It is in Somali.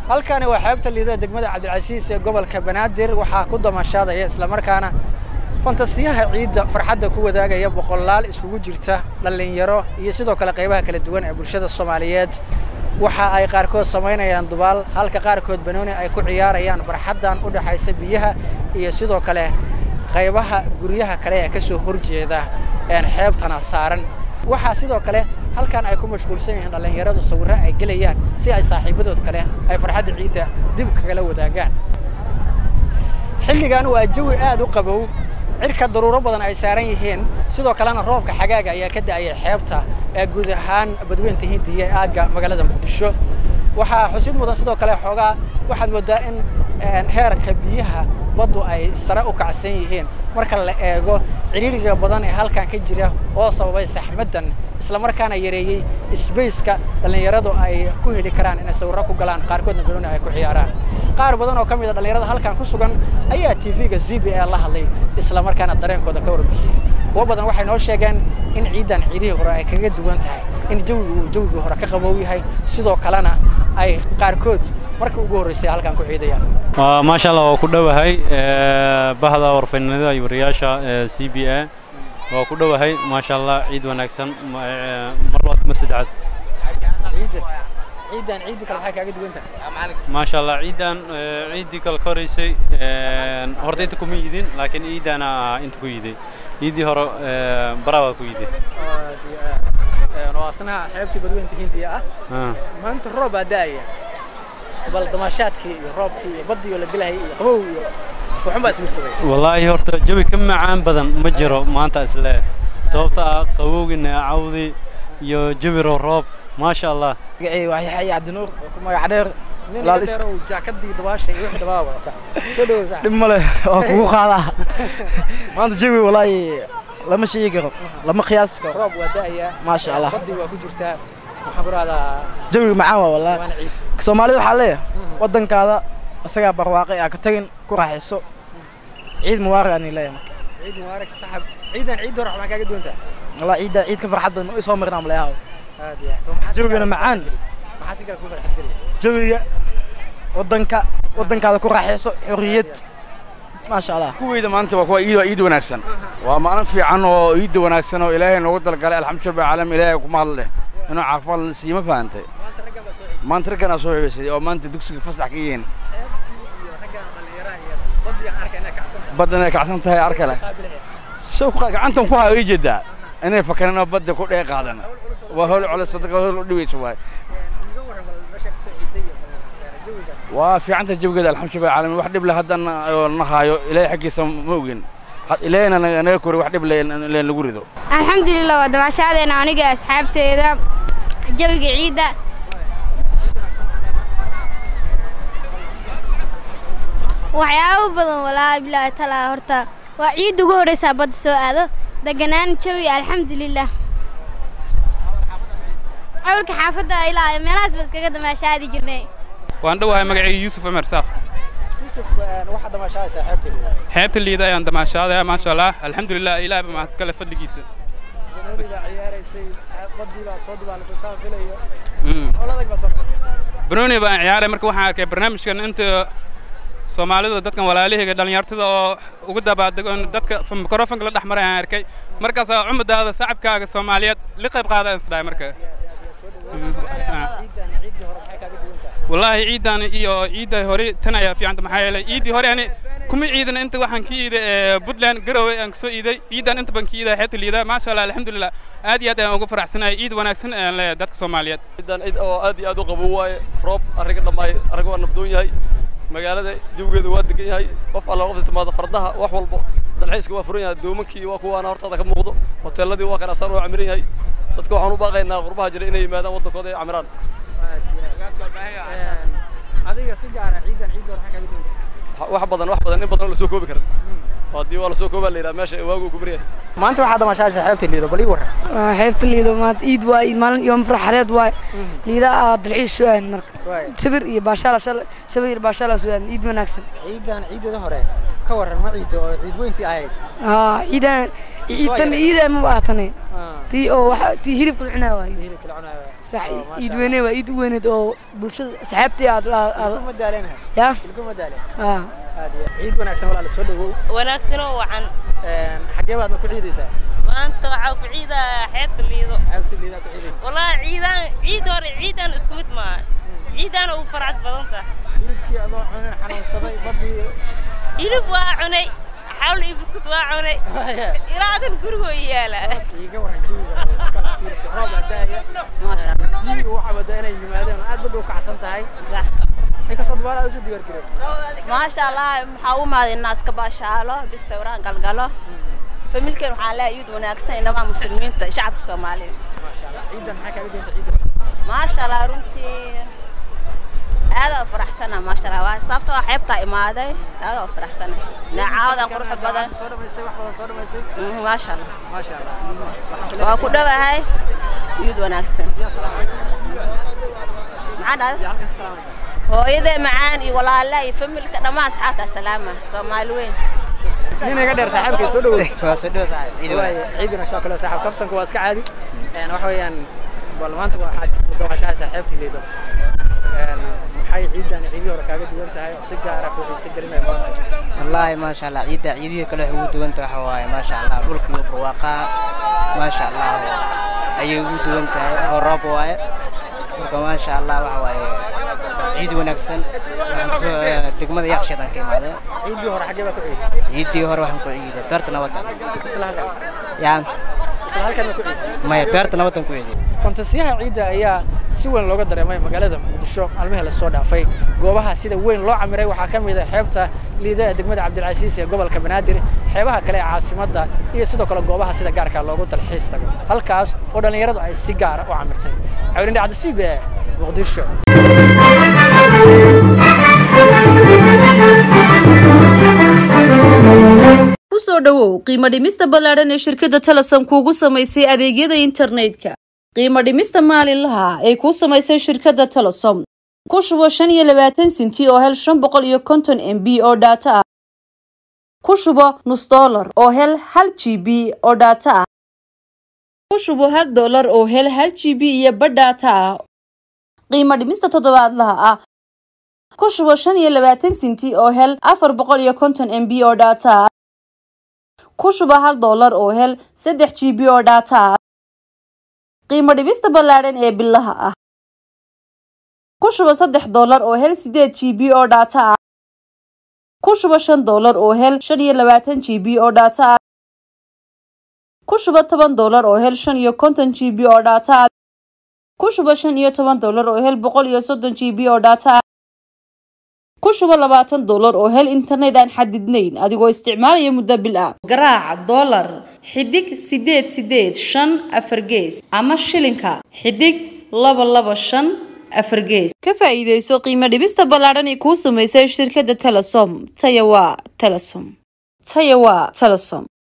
halkani waa xeebta liido degmada cabdilcasiis ee gobolka banaadir waxaa ku damashaadaya islamarkaana fantasiyaha ciidda farxadda ku wadaagaya boqolaal iskugu jirta dhallinyaro iyo sidoo kale qaybaha kala duwan ee bulshada soomaaliyeed waxa ay qaarkood samaynayaan dubaal halka qaarkood banooni ay ku ciyaarayaan barxaddan u dhexaysa biyaha iyo sidoo kale qaybaha guryaha kale ee ka soo horjeeda een xeebtana saaran waxaa sidoo kale halkan ay ku mashquulsan yihiin dhallinyaradu sawirro ay gelayaan si ay saaxiibadood kale ay farxadda ciidda dib kagala wadaagaan xilligan waa jawi aad u qabow cirka daruuro badan ay saaran yihiin sidoo kalena roobka xagaaga ayaa ka da'aya xeebta ee guud ahaan badweynta hindiya ee aagga magaalada muqdisho waxaa xusid mudan sidoo kale xoogaa waxaad moodaa in heerka biyaha baddu ay sare u kacsan yihiin marka la eego ciriiriga badan ee halkan ka jira oo sababay saxmaddan islamarkaana yareeyey sbaceka dhallinyaradu ay ku heli karaan inay sawirro ku galaan qaarkoodna banooni ay ku ciyaaraan qaar badan oo ka mid a dhallinyarada halkan ku sugan ayaa tv-ga z b a la hadlay islamarkaana dareenkooda ka warbixiyey kuwo badan waxay noo sheegeen in ciiddan ciidihii hore ay kaga duwan tahay in jawigu uu jawigii hore ka qabow yahay sidoo kalena ay qaarkood marka ugu horreysay halkan ku ciidayaan maasha allah waa ku dhowahay bahda warfaynnimada iyo wariyaasha c b a waa ku dhowahay maasha allah ciid wanaagsan mar labaad mar saddexaad ciiddan ciiddii kale maxay kaaga duwan tahay maasha allah ciiddan ciiddii kale ka horeysay horta inta kuma yidin laakiin ciiddana inta ku yiday ciiddii hore baraa waa ku yiday waa asnaha xeebtii badweynta hindiya ah maanta roob baa da'aya bal damaashaadkii iyo roobkii iyo baddii oo la gelahayay iyo qabow iyo waxun baa ismiirsaday wallaahi horta jawi ka macaan badan ma jiro maanta isle sababta ah qabowgii neecawdii iyo jawi roob maasha allah magacay waa yaxya cabdinuur oo ku magac dheer nin Laal iga is- dheerow jaakadii dabaasha iyo wixii dhabaa wadata soo dhawow sax dhib male waa kugu qaadaa maanta jawi wallaahi lama sheegi karo lama qiyaasi karo roob waa da'aya maasha allah baddii waa ku jirtaa waxaan ku rahdaa jawiga macaan waa wallaahi waana ciid soomaalida waxaa leeyahay waddankaada isagaa barwaaqay aa ka tagin ku raaxayso ciid mubaarag aan leeyahay marka ciid mubaarak saxab ciidan ciid hore waxbaa kaaga duwan tahay wallaahi ciidda ciid ka farxad badan soo marnaa maleeyahay aad iyo aad maxaa si Jawigana kale- macaan. maxaa si kale ku farxad geliya jawiga waddanka waddankaada ku raaxayso xorriyad maasha allah kuweyda maanta waa kuwa iid waa iid wanaagsan waa maalin fiican oo iidda wanaagsan oo ilaahay noogu dalgalay alxamdulilah rabbil caalamiin ilaahay kuma hadle inuu caafimaad la siiyo ma fahantay maanta raggan baa soo ciiday maanta ragganaa soo xibaysay oo maanta dugsiga fasax ka yihiin xeebtii iyo raggan dhallinyaraha iyo baddii aan arkay inay kacsan tahay baddan ay kacsan tahay arkale qaabilahe soo ku gacantan ku hayo ii jeedaa inay fakareen oo badda ku dhee qaadan waa howl culus sadaqa howl u dhibaysa waay iga warran bal meesha kasoo ciiday iyo bal jawiga waa fiicanta jawigeeda alxamdulilah rabbil caalamiin wax dhib leh haddan oo na haayo ilaahay xaggiisa ma ogin Had- ilaahayna naga naga kori wax dhib leh in in lagu rido alxamdulilah waa dabaashaadeena aniga asxaabteeda jawiga ciidda waxyaabo badan walaahi bilaahi talaa horta waa ciidda ugu horreysaa badda soo aado deganaan jawi alxamdulilah awalka xaafadda ilaa meelahaas ba iskaga damaashaadi jirnay waan dhowahay magacayga yuusuf cumar saaq yusuf waxaad damaashaadaysaa xeebtii liido xeebta liida ayaan damaashaadaya maasha allah alxamdulilah ilaah ba mahad kale fadligiisa banooni baa ciyaaraysay baddii baa soo dibaalatay saan filayo Mm. howladag baa soo qabatay banooni baan ciyaaray marka waxaan arkay barnaamijkan inta soomaalida dadkan walaalahayga dhallinyartada oo ugu dabaadego in dadka mikrofonka la dhex maray aan arkay markaasaa cumadaada sacabkaaga soomaaliyeed la qayb qaada isdhahay marka Mm. Ah. ciiddan ciiddii hore maxay kaaga duwan tahay wallaahi ciidan iyo ciidda hore tan ayaa fiicanta maxaa yeelay ciiddii hore ani kuma ciidan inta waxaan ka iiday ee, puntland garowe aan kasoo iiday ciidan inta baan ka iiday xeebta liida maasha allah alxamdulilah aad iyo aad ayaan ugu faraxsanahay ciid wanaagsan ayaan leeyahay dadka soomaaliyeed ciidan cid oo aad iyo aad u qabow waaye roob arriga dhammaay arag waa nabdoon yahay magaalada jawigeedu waa degan yahay qof alla qofta timaada fardaha wax walbo dalxiiska waa furan yahay doomankii waa kuwaana hortaada ka muuqdo hoteeladii waa kana asaan waa camiran yahay dadka waxaan u baaqaynaa qurbaha jira inay yimaadaan waddankooda ay camiraan aad iyo aad adiga si gaara ciidan ciiddii hore maxay kaaga duwan tahay wax badan wax badan in badan oo lasoo koobi karin haddii waa lasoo koobaa la yidhaha meesha waagu ku maryahay maanta waxaad damaashaadaysaa xeebtii liido bal ii warran waa xeebta liido maanta ciid waa ciid maalin yoom farxadeed waay liida aa dalxiis soo aadan marka waay sabir iyo baashaala shal sabir iyo baashaala soo aadan ciid wanaagsan ciidan ciideeda hore ka warran ma ciiddo oo ciid weyntii ahayd haa ciidan ciidan ciidan ma baatane Ah, tii oo waxa tii hilibka la cunaa waay hilibka la cunayo sax iid weyne waa iid u weyneed oo bulshada asxaabtii aad la- aad kuma daaleenahay ya ilkuma daaleen haa aad iyo ciid wanaagsan walaal soo dhawow wanaagsanoo wacan Een, xagee baad ma ku ciidaysaa maanta waxaa ku ciida xeebta liido xeebta liidaa ku ciidaysa wallaahi ciidaan ciid hore ciidaan isku mid maaha ciidaan ugu farxad badan tahay hilibkii adoo cunin xanuunsaday badii hilib waa cunay xawl iyo buskut waa cunay ilaa adan gurigoo yaala iiga waran jawiga kala fiirsi roob baa daaya maasha allah jiwiga waxaa moodaa inay yimaadeen aad badda u kacsan tahay inkastoo dubaala aad usoo diyaar gareen maasha allah maxaa u imaaday inaas ka baashaalo bis sawiraan galgalo familkeen waxaan leeyahay iid wanaagsan inamaa muslimiinta iyo shacabka soomaaliya maasha allah ciidan maxaa kaaga doonta ciidan maasha allah runtii aadaa u faraxsana maasha allah waa sababta waa xeebtaa imaaday aadaa u faraxsana neecaawadan quruxda badan soo dhamaysay wax badan soo dhamaysay Mhm, maasha allah maasha allah Waxaan ku waa ku dhowahay iid wanaagsan leeyahay salaam calaykum maxaa dhahday yaa halkan ka salaamaysaa hooyadee macaan iyo walaalaha iyo familka dhammaan asxaabta salaama soomaali weyn nin iga dheer saaxiibkay soo dhawow waa soo dhawo saaxiib ciid Waay, wanaagsan ciid wanaagsan oo kale saaxiib kaftanku waa iska caadi Een, waxa weeyaan bal maanta waxaad gawashaha saaxiibtii liido Een, maxay ciidan ciidii hore kaaga duwan tahay oo si gaara ku xiise gelinaya maanta wallaahi maasha allah ciidda ciidihii kale waxay ugu duwan tahay waxa waaye maasha allah dhulka iyo barwaaqaa maasha allah ayay ugu duwan tahay oo roob waaye marka maasha allah waxa waaye ciid wanaagsan waxaan kusoo degmada yaaqsheedaan ka imaaday ciidii hore xaggee baa ku ciiday ciiddii hore waxaan ku ciiday beerta nabadda isla halkan yaa isla halkan ma ku ciiday maya beerta nabaddan ku ciiday fantasiyaha ciidda ayaa si weyn looga dareemay magaalada muqdisho maalmihii la soo dhaafay goobaha sida weyn loo camiray waxaa ka mid ah xeebta liida ee degmada cabdilcasiis ee gobolka banaadir xeebaha kale ee caasimadda iyo sidoo kale goobaha sida gaarka loogu dalxiis tago halkaas oo dhallinyaradu ay si gaara u camirtay cawlin dhacdo c b e muqdisho ku soo dhowow qiimo dhimista ballaadhan ee shirkadda telesom kuugu samaysay adeegyada internetka qiimo dhimista maalinlaha ee kuu samaysay shirkadda telesom ku shubo shan iyo labaatan sinti oo hel shan boqol iyo konton m b oo dhaata ah ku shubo nus dollar oo hel hal g b oo dhaata ah ku shubo hal dollar oo hel hal g b iyo badh dhaata ah qiimo dhimista toddobaadlaha ah ku shubo shan iyo labaatan sinti oo hel afar boqol iyo konton m b oo dhaata ah ku shuba hal dollar oo hel saddex g b oo dhaata ah qiimo dhibista ballaadhan ee bilaha ah ku shuba saddex dollar oo hel sideed g b oo dhaata ah ku shuba shan dollar oo hel shan iyo labaatan g b oo dhaata ah ku shuba toban dollar oo hel shan iyo konton g b oo dhaata ah ku shuba shan iyo toban dollar oo hel boqol iyo soddon g b oo dhaata ah ku shubo labaatan dollar oo hel internet aan xadidnayn adigoo isticmaalaya muddo bil ah garaaca dollar xidig sideed sideed shan afar gees ama shilinka xidig laba laba shan afar gees ka faa'iidayso qiimo dhibista ballaadhan ee kuu samaysay shirkadda telesom taya waa telesom taya waa telesom